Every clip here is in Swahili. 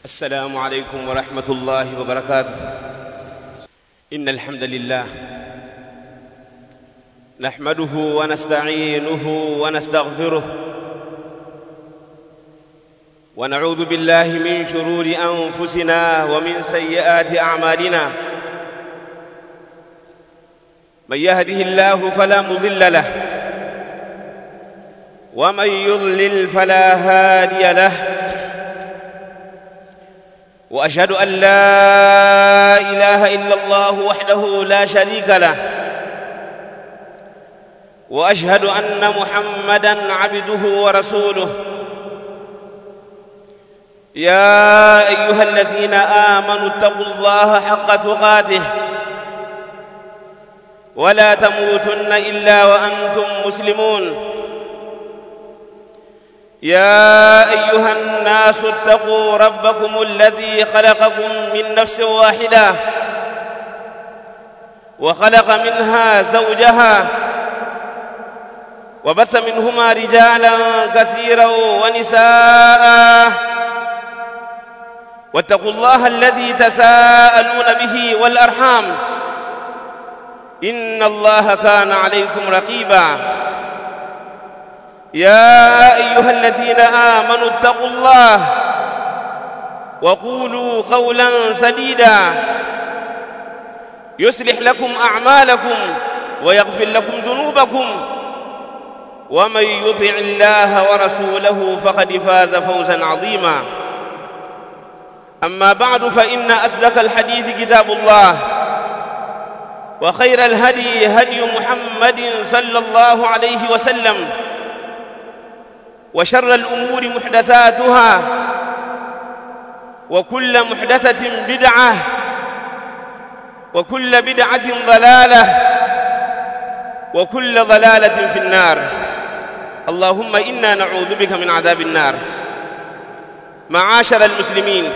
السلام عليكم ورحمة الله وبركاته إن الحمد لله نحمده ونستعينه ونستغفره ونعوذ بالله من شرور أنفسنا ومن سيئات أعمالنا من يهده الله فلا مضل له ومن يضلل فلا هادي له واشهد ان لا اله الا الله وحده لا شريك له واشهد ان محمدا عبده ورسوله يا ايها الذين امنوا اتقوا الله حق تقاته ولا تموتن الا وانتم مسلمون يا ايها الناس اتقوا ربكم الذي خلقكم من نفس واحده وخلق منها زوجها وبث منهما رجالا كثيرا ونساء واتقوا الله الذي تساءلون به والارحام ان الله كان عليكم رقيبا يا ايها الذين امنوا اتقوا الله وقولوا قولا سديدا يصلح لكم اعمالكم ويغفر لكم ذنوبكم ومن يطع الله ورسوله فقد فاز فوزا عظيما اما بعد فان اصدق الحديث كتاب الله وخير الهدي هدي محمد صلى الله عليه وسلم وشر الأمور محدثاتها وكل محدثة بدعة وكل بدعة ضلالة وكل ضلالة في النار اللهم إنا نعوذ بك من عذاب النار معاشر المسلمين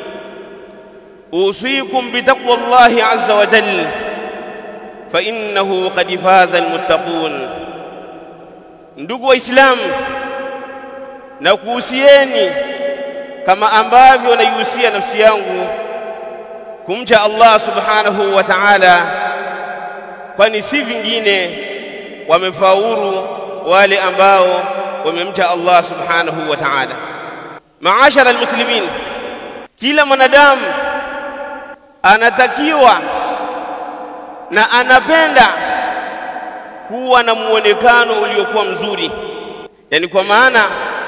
أوصيكم بتقوى الله عز وجل فإنه قد فاز المتقون ndugu waislamu na kuhusieni kama ambavyo naihusia nafsi yangu kumcha Allah subhanahu wa ta'ala kwani si vingine wamefaulu wale ambao wamemcha Allah subhanahu wa ta'ala maashara almuslimin kila mwanadamu anatakiwa na anapenda kuwa na muonekano uliokuwa mzuri yani kwa maana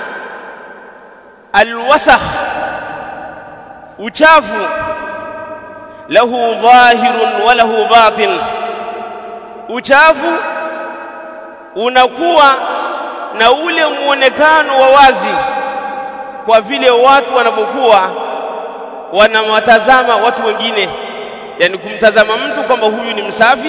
alwasakh uchafu lahu dhahirun wa lahu batin uchafu unakuwa na ule muonekano wa wazi kwa vile watu wanapokuwa wanawatazama watu wengine yani kumtazama mtu kwamba huyu ni msafi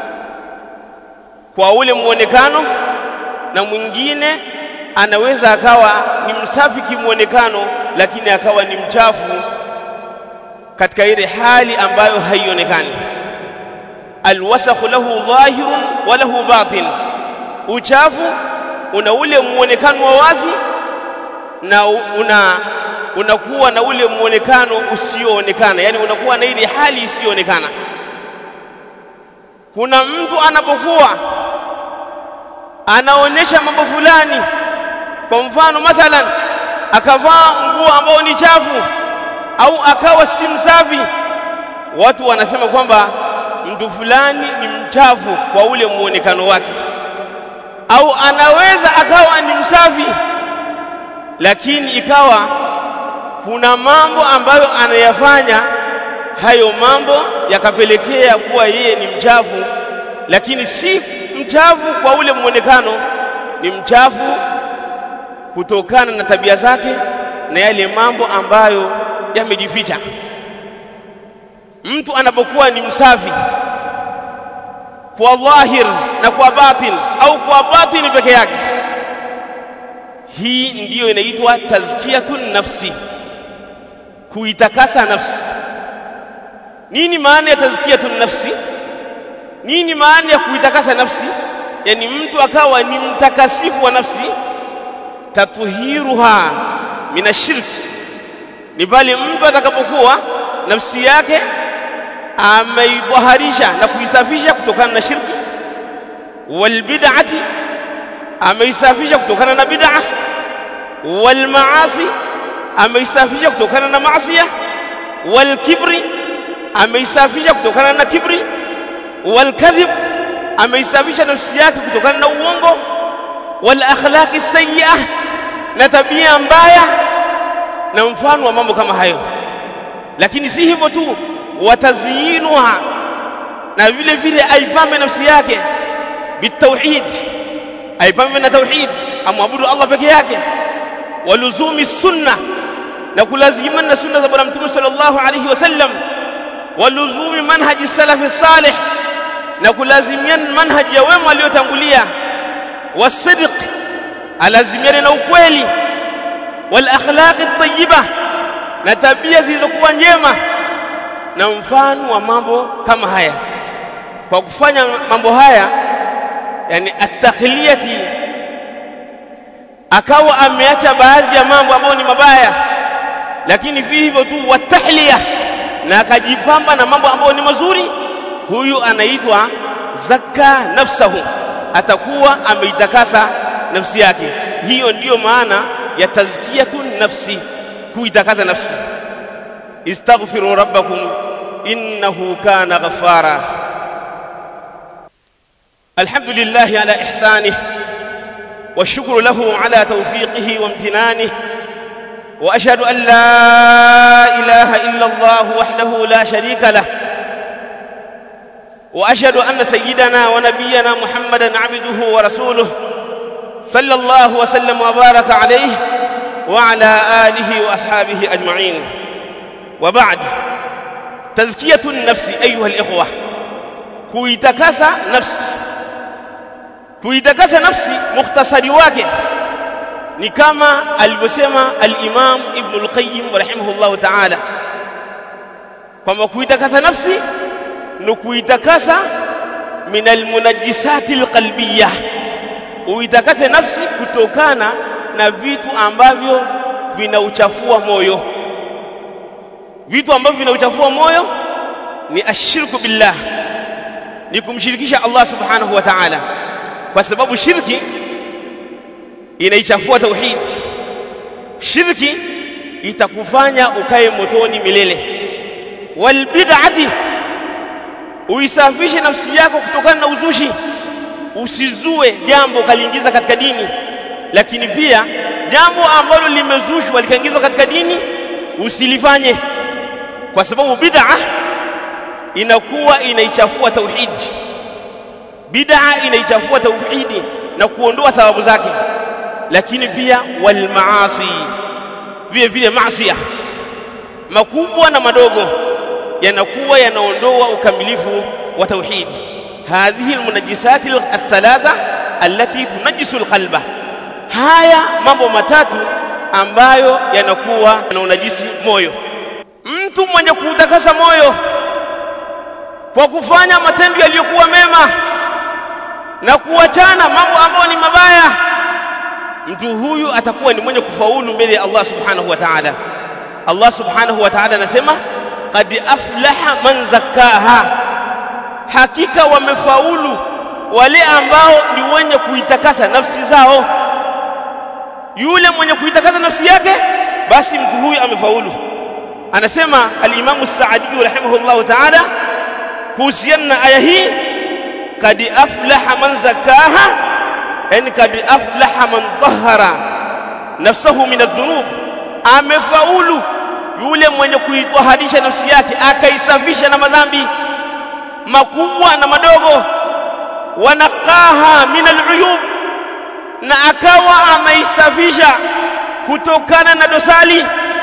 kwa ule muonekano na mwingine anaweza akawa ni msafi kimuonekano lakini akawa ni mchafu katika ile hali ambayo haionekani alwasakhu lahu dhahirun wa lahu batin uchafu una ule muonekano wa wazi na una unakuwa na ule muonekano usioonekana yani unakuwa na ile hali isiyoonekana kuna mtu anapokuwa anaonyesha mambo fulani kwa mfano mathalan akavaa nguo ambao ni chafu au akawa si msafi watu wanasema kwamba mtu fulani ni mchafu kwa ule muonekano wake au anaweza akawa ni msafi lakini ikawa kuna mambo ambayo anayafanya hayo mambo yakapelekea kuwa yeye ni mchafu lakini si mchafu kwa ule muonekano ni mchafu kutokana na tabia zake na yale mambo ambayo yamejificha mtu anapokuwa ni msafi kwa dhahir na kwa batin au kwa batin peke yake hii ndiyo inaitwa tazkiyatun nafsi kuitakasa nafsi nini maana ya tazkiyatun nafsi nini maana ya kuitakasa nafsi yani mtu akawa ni mtakasifu wa nafsi tatuhiruha min ashirk ni pale mtu atakapokuwa nafsi yake ameidhaharisha na kuisafisha kutokana na shirki wal bid'ati ameisafisha kutokana na bid'a wal maasi ameisafisha kutokana na maasiya wal kibri ameisafisha kutokana na kibri wal kadhib ameisafisha nafsi yake kutokana na uongo wal akhlaqi sayyi'ah na tabia mbaya na mfano wa mambo kama hayo lakini si hivyo tu watazyinuha na vile vile aipambe nafsi yake bitauhid aipambe na tauhid amwabudu Allah peke yake waluzumi sunna na kulazimana na sunna za bwana mtume sallallahu alayhi wasallam waluzumi manhaji salafi salih na kulazimiana manhaji ya wema waliotangulia wasidq alazimiane na ukweli wal akhlaqi tayyiba na tabia zilizokuwa njema na mfano wa mambo kama haya kwa kufanya mambo haya yani at-takhliyati akawa ameacha baadhi ya mambo ambayo ni mabaya lakini vi hivyo tu watahliya na akajipamba na mambo ambayo ni mazuri huyu anaitwa zakka nafsahu atakuwa ameitakasa nafsi yake hiyo ndiyo maana ya tazkiyatu nafsi kuitakasa nafsi istaghfiru rabbakum innahu kana ghaffara alhamdulillah ala ihsanihi والشكر له على توفيقه وامتنانه واشهد ان لا اله الا الله وحده لا شريك له واشهد ان سيدنا ونبينا محمدا عبده ورسوله صلى الله وسلم وبارك عليه وعلى اله واصحابه اجمعين وبعد تزكيه النفس ايها الاخوه kuitakasa nafsi kuitakasa nafsi mukhtasari wake ni kama alivyosema al-Imam Ibn al-Qayyim rahimahullahu ta'ala kwamba kuitakasa nafsi ni kuitakasa min al-munajjisati al-qalbiyah uitakase nafsi kutokana na vitu ambavyo vinauchafua moyo vitu ambavyo vinauchafua moyo ni ashirku billah ni kumshirikisha Allah subhanahu wa ta'ala kwa sababu shirki inaichafua tauhid shirki itakufanya ukae motoni milele wal bid'ati uisafishe nafsi yako kutokana na uzushi usizue jambo kaliingiza katika dini lakini pia jambo ambalo limezushwa likaingizwa katika dini usilifanye kwa sababu bid'a inakuwa inaichafua tauhidi bid'a inaichafua tauhidi na kuondoa sababu zake lakini pia wal maasi vile vile maasiya makubwa na madogo yanakuwa yanaondoa ukamilifu wa tauhidi hadhihi almunajjisat althalatha allati tunajjisu alqalba haya mambo matatu ambayo yanakuwa yanaunajisi moyo mtu mwenye kuutakasa moyo kwa kufanya matendo yaliyokuwa mema na kuachana mambo ambayo ni mabaya mtu huyu atakuwa ni mwenye kufaulu mbele ya Allah subhanahu wa ta'ala Allah subhanahu wa ta'ala anasema qad aflaha man zakkaha hakika wamefaulu wale ambao ni wenye kuitakasa nafsi zao yule mwenye kuitakasa nafsi yake basi mtu huyu amefaulu anasema al-Imam As-Sa'di rahimahullahu ta'ala kuhusiana na aya hii kad aflaha man zakaha yani kad aflaha man tahara nafsahu min adh-dhunub amefaulu yule mwenye kuitaharisha nafsi yake akaisafisha na madhambi makubwa na madogo wanaqaha min al-uyub na akawa ameisafisha kutokana na dosali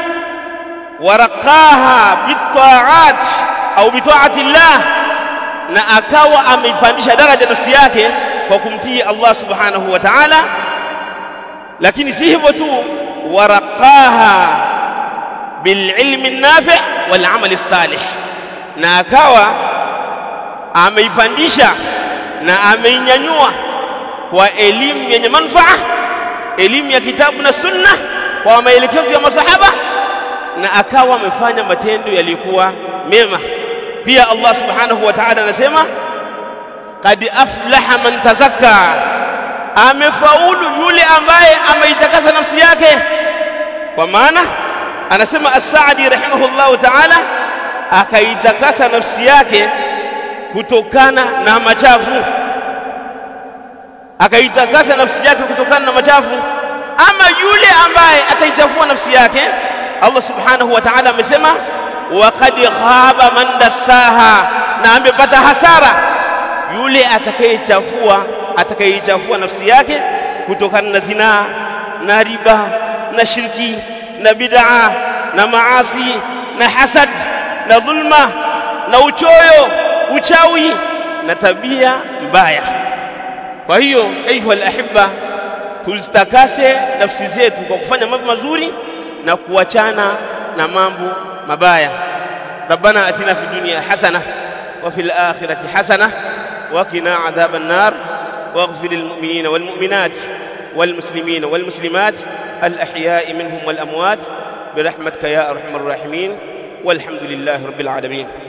waraqaha bitaat au bitaati llah na akawa ameipandisha daraja nafsi yake kwa kumtii Allah subhanahu wa ta'ala lakini si hivyo tu waraqaha bililmi nafi' wal amali salih na akawa ameipandisha na ameinyanyua kwa elimu yenye manufaa elimu ya kitabu na sunna kwa maelekezo ya masahaba na akawa amefanya matendo yaliyokuwa mema pia Allah subhanahu wa ta'ala anasema qad aflaha man tazakka amefaulu yule ambaye ameitakasa nafsi yake kwa maana anasema as-Sa'di rahimahullahu ta'ala akaitakasa nafsi yake kutokana na machafu akaitakasa nafsi yake kutokana na machafu ama yule ambaye ataichafua nafsi yake Allah subhanahu wa ta'ala amesema waqad khaba man dassaha na amepata hasara yule atakayechafua atakayechafua nafsi yake kutokana na zinaa na riba na shirki na bid'a na maasi na hasad na dhulma na uchoyo uchawi na tabia mbaya kwa hiyo ayuha alahibba tuzitakase nafsi zetu kwa kufanya mambo mazuri na kuachana na mambo mabaya ربنا اتنا في الدنيا حسنه وفي الاخره حسنه وقنا عذاب النار واغفر للمؤمنين والمؤمنات والمسلمين والمسلمات الاحياء منهم والاموات برحمتك يا ارحم الراحمين والحمد لله رب العالمين